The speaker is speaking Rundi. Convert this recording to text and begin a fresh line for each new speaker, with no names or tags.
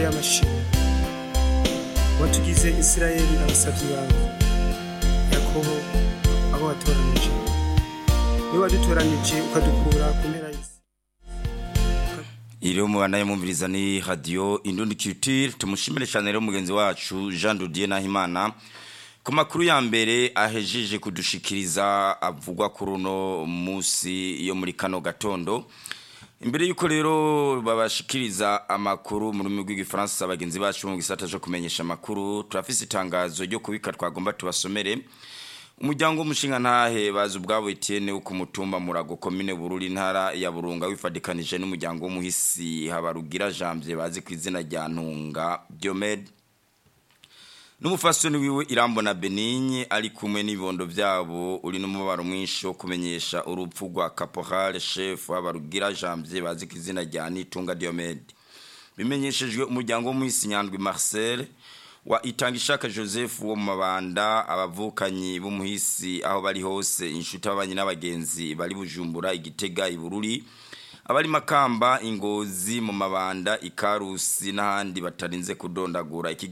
y'amashimwe watugize isirayeli abasavyi bawe yakobo abo watoranije niwe wadutoranije ukadukura ku mpera y'isi
iriho mubandanye mumviriza ni radio indundi culture tumushimire cyane rero mugenzi wacu Jean Dodier Nahimana ku makuru ya mbere ahejeje kudushikiriza avugwa kuri uno musi yo muri kano gatondo imbere yuko rero babashikiriza amakuru mu rurimi rw'igifaransa bagenzi bacu mu gisata cyo kumenyesha amakuru turafise itangazo ryo kubika twagomba tubasomere umuryango w'umushinga ntahe bazi ubwabo Etienne wo ku mutumba murago komine bururi ntara ya burunga wifadikanije n'umuryango w'umuhisi habarugira Janvier bazi ku izina rya Ntunga Diomed n'umufasoni wiwe irambona Benigne ari kumwe n'ibibondo byabo uri n'umubaro mwinshi wo kumenyesha urupfu rwa Caporal Chef habarugira Janvier bazi ku izina rya Nitunga Diomed bimenyeshejwe umuryango w'umuhisi Nyandwi Marcel wa itangishaka Joseph wo mu mabanda abavukanyi b'umuhisi aho bari hose inshuti abanye n'abagenzi bari bujumbura igitega ibururi abari makamba ingozi mu mabanda ikarusi n'ahandi batarinze kudondagura iki